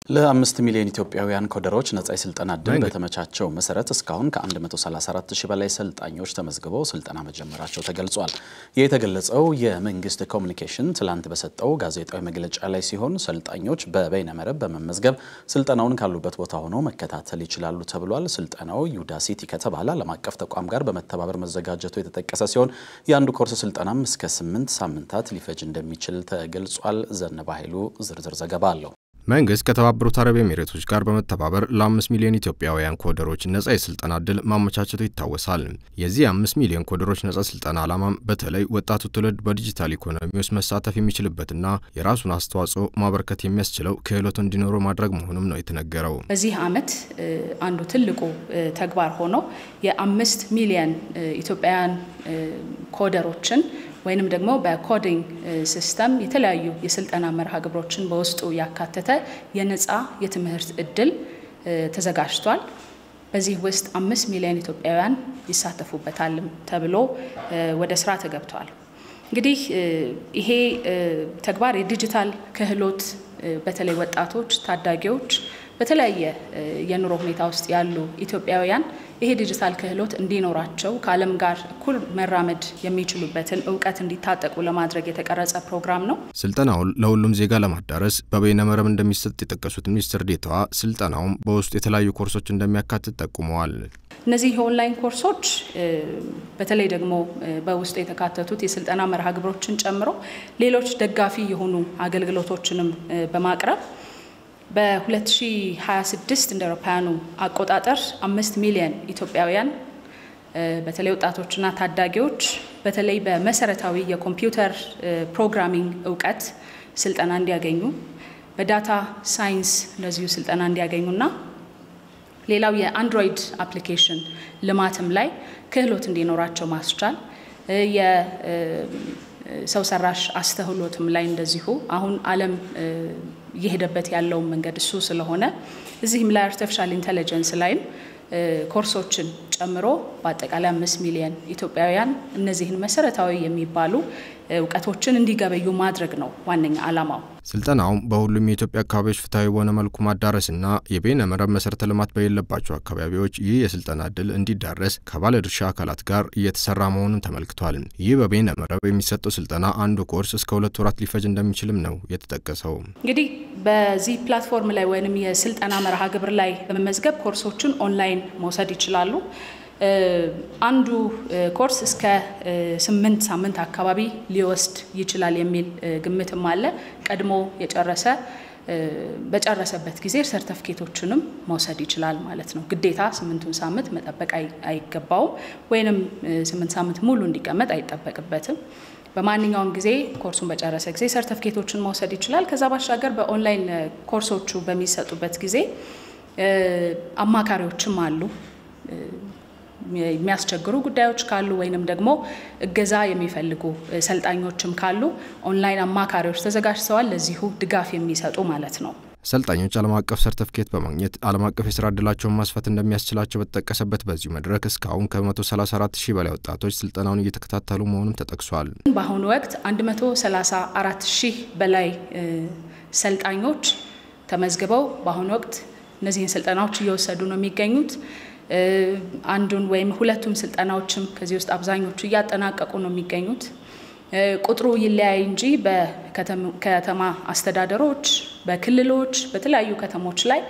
ለአምስት ሚሊዮን ኢትዮጵያውያን ኮደሮች ነጻ የስልጠና እድል በተመቻቸው መሰረት እስካሁን ከ134 ሺህ በላይ ሰልጣኞች ተመዝግበው ስልጠና መጀመራቸው ተገልጿል። ይህ የተገለጸው የመንግስት ኮሚኒኬሽን ትላንት በሰጠው ጋዜጣዊ መግለጫ ላይ ሲሆን ሰልጣኞች በበይነመረብ በመመዝገብ ስልጠናውን ካሉበት ቦታ ሆነው መከታተል ይችላሉ ተብሏል። ስልጠናው ዩዳሲቲ ከተባለ ዓለም አቀፍ ተቋም ጋር በመተባበር መዘጋጀቱ የተጠቀሰ ሲሆን የአንዱ ኮርስ ስልጠናም እስከ ስምንት ሳምንታት ሊፈጅ እንደሚችል ተገልጿል። ዘነበ ኃይሉ ዝርዝር ዘገባ አለው። መንግስት ከተባበሩት አረብ ኤሚሬቶች ጋር በመተባበር ለአምስት ሚሊዮን ኢትዮጵያውያን ኮደሮች ነጻ የስልጠና እድል ማመቻቸቱ ይታወሳል። የዚህ የአምስት ሚሊዮን ኮደሮች ነጻ ስልጠና ዓላማም በተለይ ወጣቱ ትውልድ በዲጂታል ኢኮኖሚ ውስጥ መሳተፍ የሚችልበትና የራሱን አስተዋጽኦ ማበርከት የሚያስችለው ክህሎት እንዲኖረው ማድረግ መሆኑም ነው የተነገረው። በዚህ ዓመት አንዱ ትልቁ ተግባር ሆኖ የአምስት ሚሊዮን ኢትዮጵያውያን ኮደሮችን ወይንም ደግሞ በኮዲንግ ሲስተም የተለያዩ የስልጠና መርሃ ግብሮችን በውስጡ ያካተተ የነፃ የትምህርት እድል ተዘጋጅቷል። በዚህ ውስጥ አምስት ሚሊዮን ኢትዮጵያውያን ይሳተፉበታልም ተብሎ ወደ ስራ ተገብቷል። እንግዲህ ይሄ ተግባር የዲጂታል ክህሎት በተለይ ወጣቶች፣ ታዳጊዎች በተለያየ የኑሮ ሁኔታ ውስጥ ያሉ ኢትዮጵያውያን ይሄ ዲጂታል ክህሎት እንዲኖራቸው ከዓለም ጋር እኩል መራመድ የሚችሉበትን እውቀት እንዲታጠቁ ለማድረግ የተቀረጸ ፕሮግራም ነው። ስልጠናውን ለሁሉም ዜጋ ለማዳረስ በበይነመረብ እንደሚሰጥ የጠቀሱት ሚኒስትር ዴኤታዋ ስልጠናውም በውስጡ የተለያዩ ኮርሶች እንደሚያካትት ጠቁመዋል። እነዚህ የኦንላይን ኮርሶች በተለይ ደግሞ በውስጡ የተካተቱት የስልጠና መርሃ ግብሮችን ጨምሮ ሌሎች ደጋፊ የሆኑ አገልግሎቶችንም በማቅረብ በ2026 እንደ አውሮፓውያኑ አቆጣጠር አምስት ሚሊዮን ኢትዮጵያውያን በተለይ ወጣቶችና ታዳጊዎች በተለይ በመሰረታዊ የኮምፒውተር ፕሮግራሚንግ እውቀት ስልጠና እንዲያገኙ፣ በዳታ ሳይንስ እንደዚሁ ስልጠና እንዲያገኙና ሌላው የአንድሮይድ አፕሊኬሽን ልማትም ላይ ክህሎት እንዲኖራቸው ማስቻል የሰው ሰራሽ አስተውሎትም ላይ እንደዚሁ አሁን ዓለም እየሄደበት ያለውን መንገድ እሱ ስለሆነ እዚህም ላይ አርቲፊሻል ኢንቴሊጀንስ ላይም ኮርሶችን ጨምሮ በአጠቃላይ አምስት ሚሊዮን ኢትዮጵያውያን እነዚህን መሰረታዊ የሚባሉ እውቀቶችን እንዲገበዩ ማድረግ ነው ዋነኛ ዓላማው። ስልጠናውም በሁሉም የኢትዮጵያ አካባቢዎች ፍትሐዊ በሆነ መልኩ ማዳረስና የበይነ መረብ መሰረተ ልማት በሌለባቸው አካባቢዎች ይህ የስልጠና እድል እንዲዳረስ ከባለድርሻ አካላት ጋር እየተሰራ መሆኑን ተመልክቷል። ይህ በበይነ መረብ የሚሰጠው ስልጠና አንዱ ኮርስ እስከ ሁለት ወራት ሊፈጅ እንደሚችልም ነው የተጠቀሰው። እንግዲህ በዚህ ፕላትፎርም ላይ ወይም የስልጠና መርሃ ግብር ላይ በመመዝገብ ኮርሶችን ኦንላይን መውሰድ ይችላሉ። አንዱ ኮርስ እስከ ስምንት ሳምንት አካባቢ ሊወስድ ይችላል የሚል ግምትም አለ። ቀድሞ የጨረሰ በጨረሰበት ጊዜ ሰርተፍኬቶችንም መውሰድ ይችላል ማለት ነው። ግዴታ ስምንቱን ሳምንት መጠበቅ አይገባውም፣ ወይንም ስምንት ሳምንት ሙሉ እንዲቀመጥ አይጠበቅበትም። በማንኛውም ጊዜ ኮርሱን በጨረሰ ጊዜ ሰርተፍኬቶችን መውሰድ ይችላል። ከዛ ባሻገር በኦንላይን ኮርሶቹ በሚሰጡበት ጊዜ አማካሪዎችም አሉ የሚያስቸግሩ ጉዳዮች ካሉ ወይንም ደግሞ እገዛ የሚፈልጉ ሰልጣኞችም ካሉ ኦንላይን አማካሪዎች ተዘጋጅተዋል፣ ለዚሁ ድጋፍ የሚሰጡ ማለት ነው። ሰልጣኞች ዓለም አቀፍ ሰርተፍኬት በማግኘት ዓለም አቀፍ የስራ ዕድላቸውን ማስፋት እንደሚያስችላቸው በተጠቀሰበት በዚሁ መድረክ እስካሁን ከ134 ሺህ በላይ ወጣቶች ስልጠናውን እየተከታተሉ መሆኑም ተጠቅሷል። በአሁኑ ወቅት 134 ሺህ በላይ ሰልጣኞች ተመዝግበው በአሁኑ ወቅት እነዚህን ስልጠናዎች እየወሰዱ ነው የሚገኙት። አንዱን ወይም ሁለቱም ስልጠናዎችም ከዚህ ውስጥ አብዛኞቹ እያጠናቀቁ ነው የሚገኙት። ቁጥሩ ይለያይ እንጂ በከተማ አስተዳደሮች፣ በክልሎች፣ በተለያዩ ከተሞች ላይ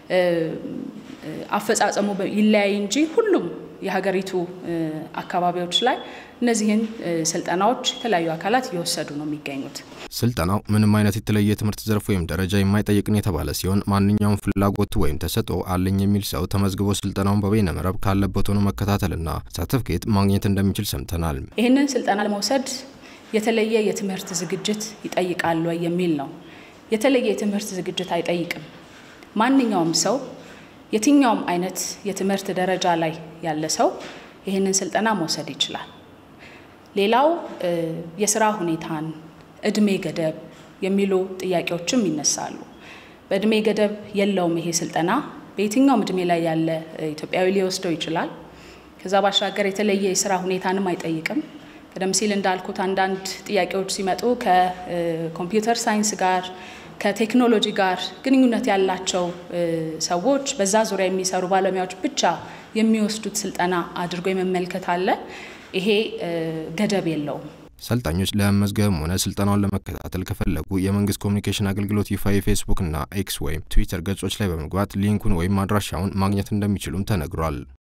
አፈጻጸሙ ይለያይ እንጂ ሁሉም የሀገሪቱ አካባቢዎች ላይ እነዚህን ስልጠናዎች የተለያዩ አካላት እየወሰዱ ነው የሚገኙት። ስልጠናው ምንም አይነት የተለየ የትምህርት ዘርፍ ወይም ደረጃ የማይጠይቅን የተባለ ሲሆን ማንኛውም ፍላጎቱ ወይም ተሰጥኦ አለኝ የሚል ሰው ተመዝግቦ ስልጠናውን በበይነ መረብ ካለበት ሆኖ መከታተልና ሰርተፍኬት ማግኘት እንደሚችል ሰምተናል። ይህንን ስልጠና ለመውሰድ የተለየ የትምህርት ዝግጅት ይጠይቃል ወይ የሚል ነው። የተለየ የትምህርት ዝግጅት አይጠይቅም። ማንኛውም ሰው የትኛውም አይነት የትምህርት ደረጃ ላይ ያለ ሰው ይህንን ስልጠና መውሰድ ይችላል። ሌላው የስራ ሁኔታን፣ እድሜ ገደብ የሚሉ ጥያቄዎችም ይነሳሉ። በእድሜ ገደብ የለውም ይሄ ስልጠና በየትኛውም እድሜ ላይ ያለ ኢትዮጵያዊ ሊወስደው ይችላል። ከዛ ባሻገር የተለየ የስራ ሁኔታንም አይጠይቅም። ቀደም ሲል እንዳልኩት አንዳንድ ጥያቄዎች ሲመጡ ከኮምፒውተር ሳይንስ ጋር ከቴክኖሎጂ ጋር ግንኙነት ያላቸው ሰዎች በዛ ዙሪያ የሚሰሩ ባለሙያዎች ብቻ የሚወስዱት ስልጠና አድርጎ የመመልከት አለ። ይሄ ገደብ የለውም። ሰልጣኞች ለመመዝገብም ሆነ ስልጠናውን ለመከታተል ከፈለጉ የመንግስት ኮሚኒኬሽን አገልግሎት ይፋ የፌስቡክ እና ኤክስ ወይም ትዊተር ገጾች ላይ በመግባት ሊንኩን ወይም አድራሻውን ማግኘት እንደሚችሉም ተነግሯል።